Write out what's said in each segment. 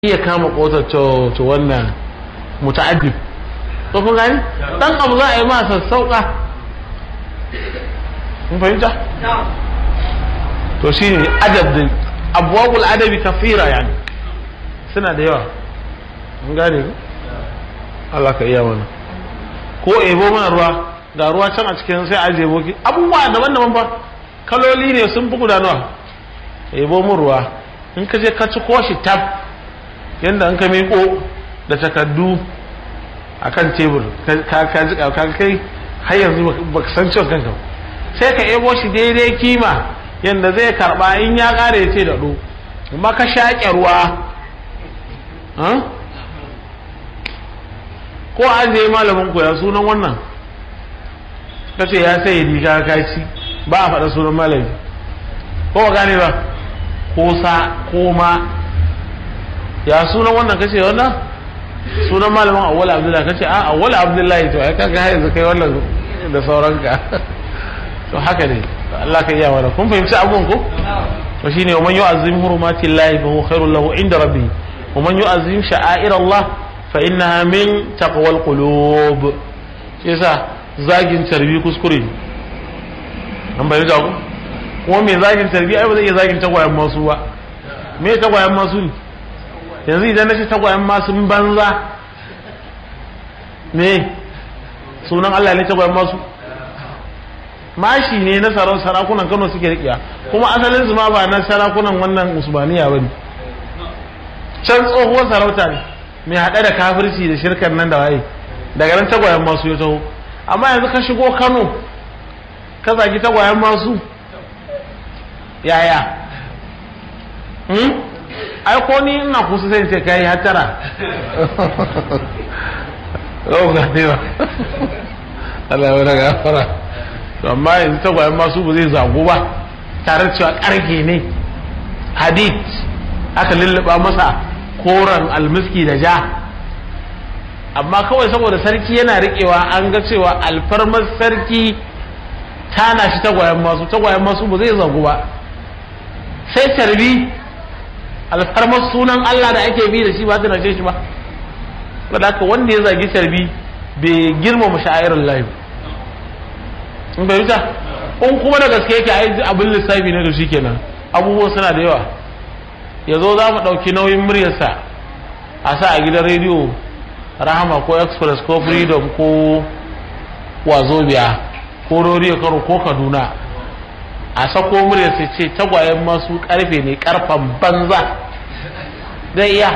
iya kama kotar to wannan muta'addib ko kun gani dan abu za a yi masa sauka kun fahimta to shine adab din abwabul adabi kafira yani suna da yawa mun gane ku Allah ka iya mana ko ebo mana ruwa ga ruwa can a cikin sai aje boki abubuwa daban-daban ba kaloli ne sun fi gudanuwa ebo mun ruwa in ka je ka ci koshi tab yadda an ka miƙo da takardu a kan tebur ka ji ka kai har yanzu ba ka san ciwon kanka sai ka ebo shi daidai kima yadda zai karba in ya ƙara ya ce da ɗo amma ka shaƙe ruwa ko an je malamin koya sunan wannan ka ce ya sai riga kaci ba a faɗa sunan malami ko ba gane ba ko sa ko ma ya sunan wannan kace wannan sunan malamin awwal abdullahi kace a awwal abdullahi to ai kaga yanzu kai wannan da sauranka to haka ne Allah ka iya mana kun fahimci abun ko to shine man yu'azzim hurumati llahi fa huwa khairul lahu inda rabbih wa man yu'azzim sha'air Allah fa innaha min taqwal qulub yasa zagin tarbi kuskure an bayyana ku kuma me zagin tarbi ai ba zai iya zagin tagwayen masu ba me tagwayen masu ne yanzu idan na ce tagwayen masu banza me sunan Allah ne tagwayen masu mashi ne na sarakunan Kano suke rikiya kuma asalin su ma ba na sarakunan wannan usmaniya bane can tsohuwar sarauta ne mai haɗe da kafirci da shirkan nan da waye daga nan tagwayen masu ya taho amma yanzu ka shigo Kano ka zagi tagwayen masu yaya ai ko ni ina kusa sai ce kai hatara oh ga ne ba Allah ya wani gafara to amma yanzu tagwayen masu ba zai zago ba tare cewa karge ne hadid aka lulluɓa masa koren almiski da ja amma kawai saboda sarki yana riƙewa an ga cewa alfarmar sarki tana shi tagwayen masu tagwayen masu ba zai zagu ba sai tarbi alfarmar sunan Allah da ake bi da shi ba zai nace shi ba saboda haka wanda ya zagi tarbi bai girmama sha'irar lahi in bai wuta in kuma da gaske yake ai abin lissafi ne da shi kenan abubuwan suna da yawa ya zo za mu ɗauki nauyin muryarsa a sa a gidan rediyo rahama ko express ko freedom ko wazobia ko rodiyo karo ko kaduna a sako murya sai ce tagwayen masu karfe ne karfan banza zai iya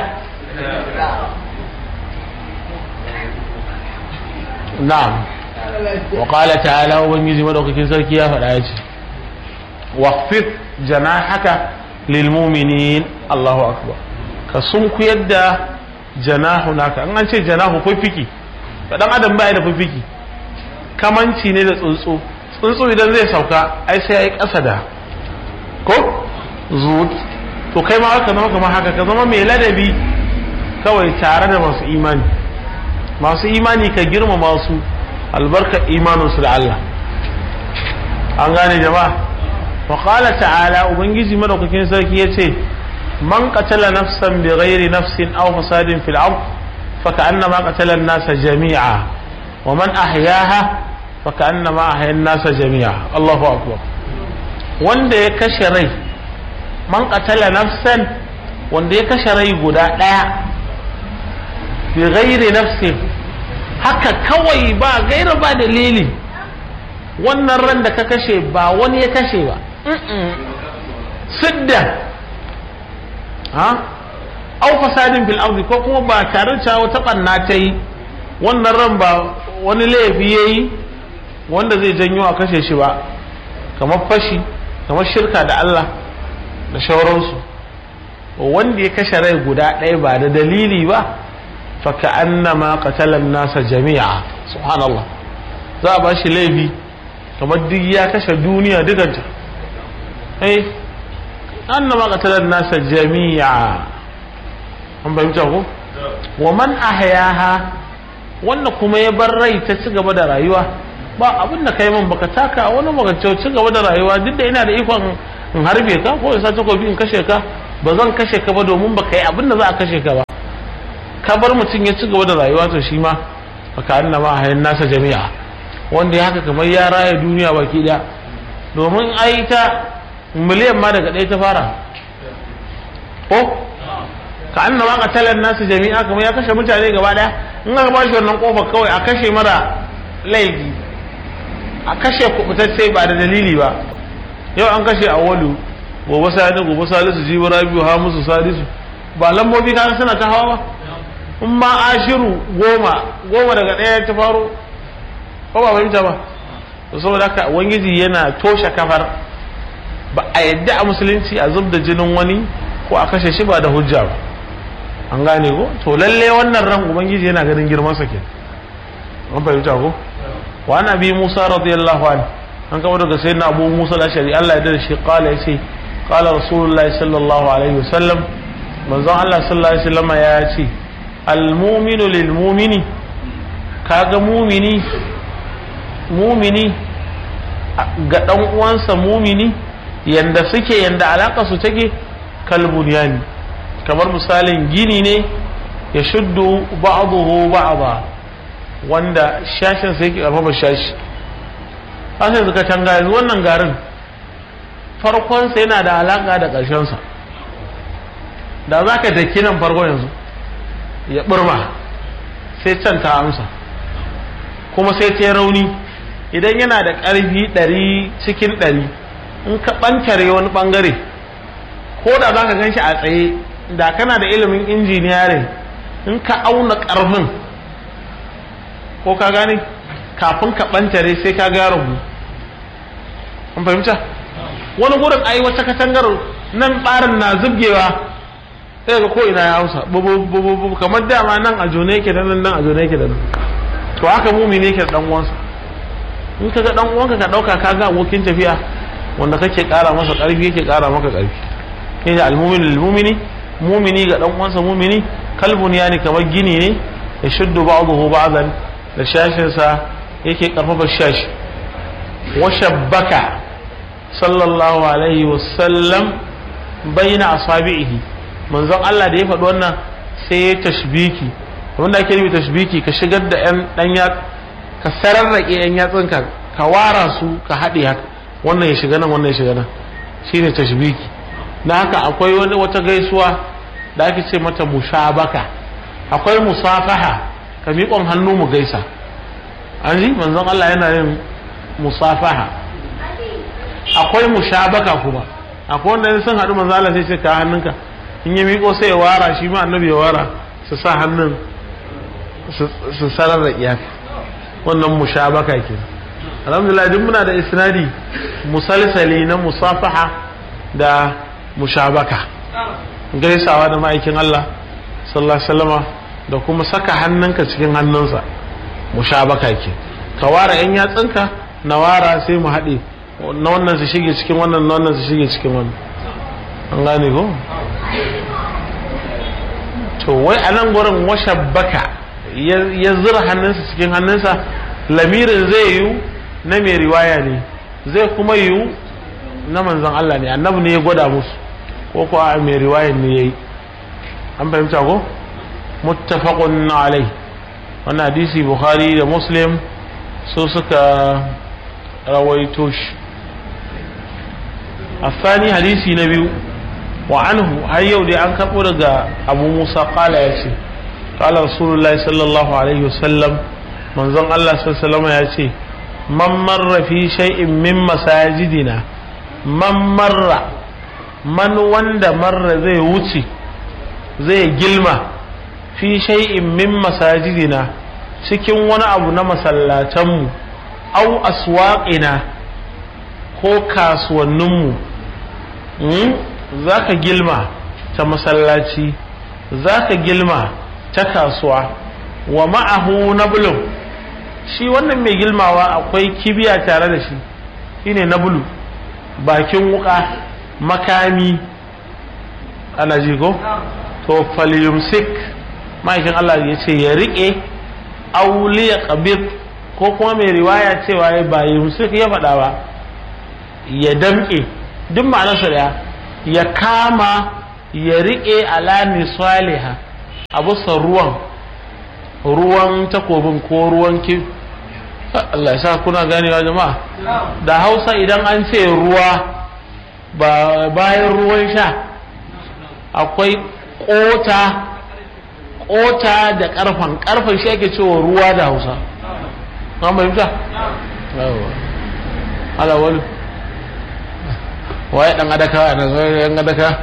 na'am wa qala ta'ala ubangiji madaukakin sarki ya faɗa ya ce waqfid janahaka lil mu'minin Allahu akbar ka sunkuyar da janahu naka an an ce janahu fifiki dan adam baya da fifiki kamanci ne da tsuntsu tsuntsu idan zai sauka ai sai ya yi ƙasa da ko zuwa to kai ma aka zama kamar haka ka zama mai ladabi kawai tare da masu imani masu imani ka girma masu albarkar imaninsu da Allah an gane jama'a wa qala ta'ala ubangiji madaukakin sarki yace man qatala nafsan bi ghairi nafsin aw fasadin fil ard fa ka'annama qatala an-nasa jami'a wa man ahyaha فكأنما أحيا الناس جميعا الله أكبر wanda ya kashe rai man qatala nafsan wanda ya kashe rai guda ɗaya bi ghairi nafsin haka kawai ba gaira ba dalili wannan ran da ka kashe ba wani ya kashe ba sidda ha au fasadin fil ardi ko kuma ba tare da wata banna ta yi wannan ran ba wani laifi yayi wanda zai janyo a kashe shi ba kamar fashi kamar shirka da Allah da shauransu wanda ya kashe rai guda ɗaya ba da dalili ba fa ka'annama qatalan nasa jami'a subhanallah za a ba shi laifi kamar duk ya kashe duniya dukanta eh annama qatalan nasa jami'a an bayyana ko wa man ahyaha wanda kuma ya bar rai ta ci gaba da rayuwa ba abin da kai min baka taka wani baka ci gaba da rayuwa duk da ina da ikon in harbe ka ko in sa takobi in kashe ka ba zan kashe ka ba domin ba ka yi abin da za a kashe ka ba ka bar mutum ya ci gaba da rayuwa to shi ma baka anna ma hayan nasa jami'a wanda ya haka kamar ya raya duniya baki daya domin ai ta miliyan ma daga ɗaya ta fara ko ka anna ma qatalan nasu jami'a kamar ya kashe mutane gaba daya in aka ba shi wannan kofar kawai a kashe mara laifi a kashe kubutacce ba da dalili ba yau an kashe a walu gobe sani gobe salisu jibi rabiu ha musu salisu ba lambobi kan suna ta hawa ba in ma ashiru goma goma daga ɗaya ta faro ko ba fahimta ba to saboda haka ubangiji yana toshe kafar ba a yadda a musulunci a zub da jinin wani ko a kashe shi ba da hujja ba an gane ko to lalle wannan ran ubangiji yana ganin girman sa ke an fahimta ko wa ana bi musa radiyallahu anhu an kama daga sayyidina abu musa al-ashari Allah ya dade shi qala yace qala rasulullahi sallallahu alaihi wasallam manzon Allah sallallahu alaihi wasallam ya ce al-mu'minu lil mu'mini kaga mu'mini mu'mini ga dan uwansa mu'mini yanda suke yanda alaka su take kalbunyani kamar misalin gini ne ya shuddu ba'dahu ba'da wanda shashin sai yake karfafa shashi haka yanzu ka tanga yanzu wannan garin farkonsa yana da alaka da ƙarshensa da za ka daki nan farko yanzu ya ɓurma sai can ta amsa kuma sai ta rauni idan yana da ƙarfi ɗari cikin ɗari in ka ɓantare wani ɓangare ko da za ka gan shi a tsaye da kana da ilimin injiniyarin in ka auna ƙarfin ko ka gane kafin ka ɓantare sai ka ga rabu an fahimta wani gurin ai wata katangar nan ɓarin na zubgewa sai ga ko ina ya hausa bubu kamar dama nan a jone yake da nan nan a jone yake da nan to haka mumini yake da dan uwansa in ka ga dan uwanka ka dauka ka ga abokin tafiya wanda kake kara masa karfi yake kara maka karfi kai al-mu'min lil-mu'mini mu'mini ga dan uwansa mu'mini kalbun yani kamar gini ne ya shuddu ba'dahu ba'dan da shashin sa yake karfafa shashi wa shabbaka sallallahu alaihi wa sallam baina asabihi manzon Allah da ya faɗi wannan sai ya tashbiki wanda ake nufi tashbiki ka shigar da yan dan ya ka sararrake yan yatsunka ka wara su ka haɗe haka wannan ya shiga nan wannan ya shiga nan shine tashbiki na haka akwai wani wata gaisuwa da ake ce mata mushabaka akwai musafaha ka miƙon hannu mu gaisa an ji manzon Allah yana yin musafaha akwai mushabaka kuma akwai wanda sun haɗu manzon Allah sai ce ka hannunka in ya miƙo sai ya wara shi ma annabi ya wara su sa hannun su sarar da iyaka wannan mushabaka ke alhamdulillah duk muna da isnadi musalsali na musafaha da mushabaka gaisawa da ma'aikin Allah sallallahu alaihi wasallama da kuma saka hannunka cikin hannunsa mushabaka ke ka wara yan yatsunka na wara sai mu haɗe na wannan su shige cikin wannan na wannan su shige cikin wannan an gane ko to wai a nan gurin washabbaka ya zura hannunsa cikin hannunsa lamirin zai yiwu na mai riwaya ne zai kuma yiwu na manzon Allah ne annabi ne ya gwada musu ko ko a mai riwaya ne yayi an fahimta ko muttafaqun alai wannan hadisi bukhari da muslim su suka rawaito shi الثاني حديثي نبي وعنه هيو دي an karɓo daga abu musa kala ya ce kala rasulullahi sallallahu alaihi wasallam manzon allah sallallahu ya ce man marra fi shay'in min masajidina man marra man wanda marra zai wuce zai gilma fi shay'in min masajidina cikin wani abu na masallatanmu au aswaqina ko kasuwanninmu za ka gilma ta masallaci za ka gilma ta kasuwa wa ma'ahu nablun shi wannan mai gilmawa akwai kibiya tare da shi shine nablu bakin wuka makami ana ji ko to falyumsik ma'aikin Allah ya ce ya riƙe auliya qabid ko kuma mai riwaya cewa ya ba yumsik ya faɗa ba ya damƙe duk ma'anarsa da ya kama ya riƙe ala nisaliha a bisa ruwan ruwan takobin ko ruwan ki Allah ya sa kuna ganewa jama'a da hausa idan an ce ruwa ba bayan ruwan sha akwai ƙota ƙota da ƙarfan ƙarfan shi ake cewa ruwa da hausa an fahimta? ala wani waye ɗan adaka a nan zai yan adaka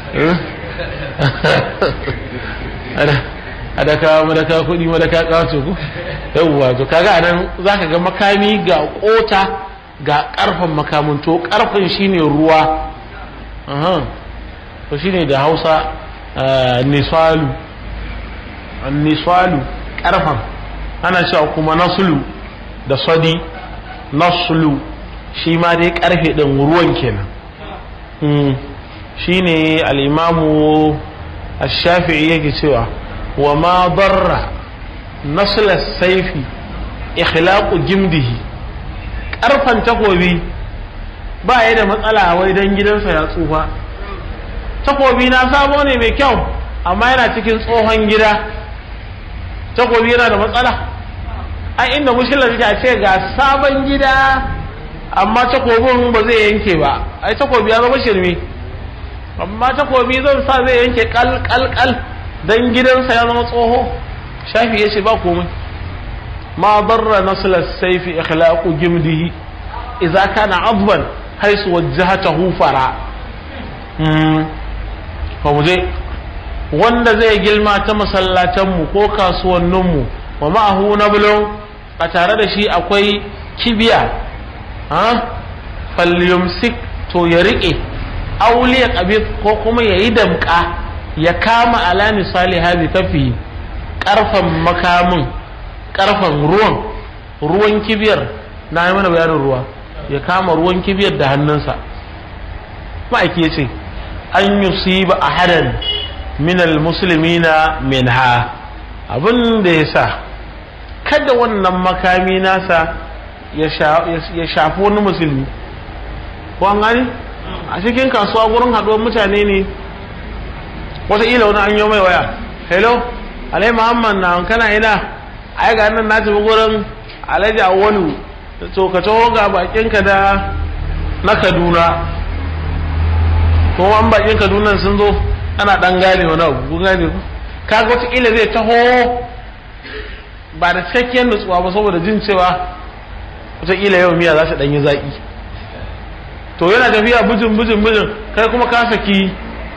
adaka madaka kuɗi madaka ƙawace ku yauwa to kaga anan za ka ga makami ga ƙota ga ƙarfan makamin to ƙarfan shine ruwa to shine da hausa nisalu nisalu ƙarfan ana cewa kuma nasulu da sadi nasulu shi ma dai ƙarfe ɗin ruwan kenan shine al'imamu الشافعي yake cewa wa ma darra nasla saifi ikhlaqu jimdihi karfan takobi ba ya da matsala wai dan gidansa ya tsufa takobi na sabo ne mai kyau amma yana cikin tsohon gida takobi yana da matsala a inda mushkilar take a ce ga sabon gida amma takobin ba zai yanke ba ai takobi ya zama shirme amma takobi zan sa zai yanke kal kal kal dan gidansa ya zama tsoho shafi ya ce ba komai ma barra nasla saifi ikhlaqu jimdihi idza kana adban haisu wajjahatahu fara hmm fa muje wanda zai gilma ta masallatan mu ko kasuwannin mu wa ma'ahu nablun a tare da shi akwai kibiya ha falyumsik to ya rike auliya qabid ko kuma yayi damka ya kama ala misali hazi kafi karfan makamin karfan ruwan ruwan kibiyar na yi mana bayanin ruwa ya kama ruwan kibiyar da hannunsa ma'aiki ya ce an yusiba ahadan minal muslimina minha abin da ya sa kada wannan makami nasa ya shafi wani musulmi ko an gani a cikin kasuwa gurin haɗuwar mutane ne wataƙila wani an yi mai waya hello alai muhammad na kana ina ai ga nan na tafi gurin alhaji awwalu to ka taho ga bakinka da na kaduna ko an bakin kaduna sun zo ana dan gane wani abu kun gane ku kaga wataƙila zai taho ba da cikakkiyar nutsuwa ba saboda jin cewa wataƙila yau miya za su ɗan yi zaƙi to yana tafiya bijin bijin bijin kai kuma ka saki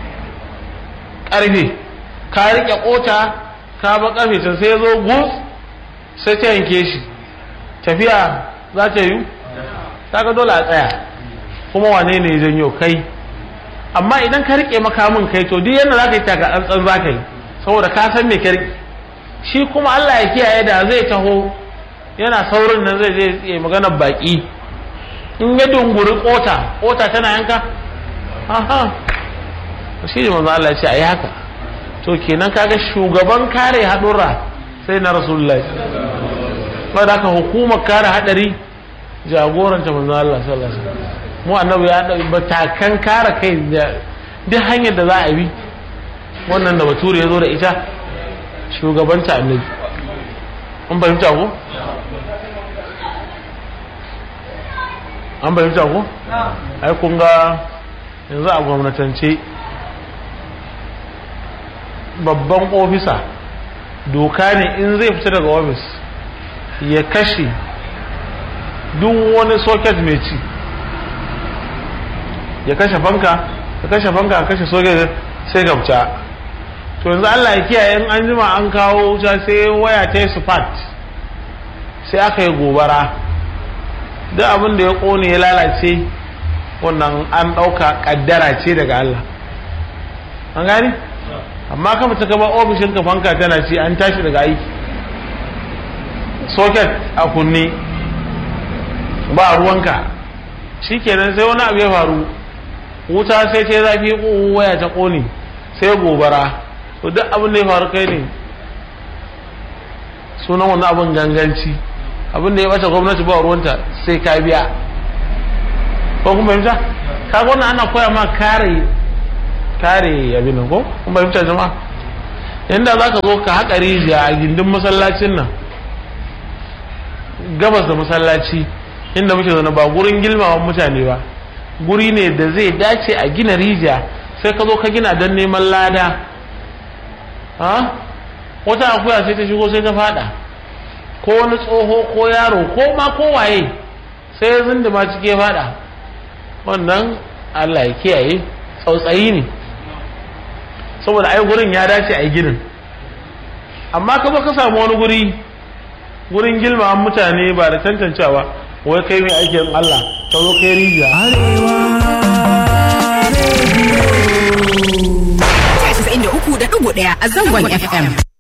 karfe ka rike kota ka ba karfe can sai zo gus sai ta yanke shi tafiya za ta yi ga dole a tsaya kuma wane ne janyo kai amma idan ka rike makamin kai to duk yadda za ka yi taka tsantsan za ka yi saboda ka san me ka rike shi kuma Allah ya kiyaye da zai taho yana saurin nan zai je ya magana baki in ya dunguri kota kota tana yanka aha shi ne manzo Allah ya ce ayi haka to kenan kaga shugaban kare hadura sai na rasulullahi ba da hukumar kare hadari jagoranta manzo Allah sallallahu alaihi wasallam mu annabi ya da batakan kare kai da duk hanyar da za a bi wannan da bature ya zo da ita shugabanta annabi an fahimta ko an fahimta ko ai kun ga yanzu a gwamnatance babban ofisa doka ne in zai fita daga ofis ya kashe duk wani socket mai ci ya kashe fanka ya kashe fanka ya kashe socket sai gabta to yanzu Allah ya kiyaye in an jima an kawo wuta sai waya ta yi spark sai aka yi gobara duk abin da ya kone ya lalace wannan an ɗauka ƙaddara ce daga Allah an gani amma ka fita gaba ofishin ka fanka tana ci an tashi daga aiki socket a kunne ba ruwanka shikenan sai wani abu ya faru wuta sai ta zafi waya ta kone sai gobara to duk abin da ya faru kai ne sunan wani abin ganganci abin da ya bata gwamnati ba ruwanta sai ka biya ko kuma fahimta ka wannan ana koya ma kare kare abin nan ko kuma fahimta jama'a yanda za ka zo ka haƙa rijiya a gindin masallacin nan gabas da masallaci inda muke zaune ba gurin gilmawan mutane ba guri ne da zai dace a gina rijiya sai ka zo ka gina don neman lada ha wata akuya sai ta shigo sai ta fada ko wani tsoho ko yaro ko ma ko waye sai ya zindima ciki ya fada wannan Allah ya kiyaye tsautsayi ne saboda ai gurin ya dace a yi ginin amma ka ka samu wani guri gurin gilma mutane ba da tantancewa wai kai mai aikin Allah ka zo kai rijiya Arewa Radio. 93.1 a zangon FM.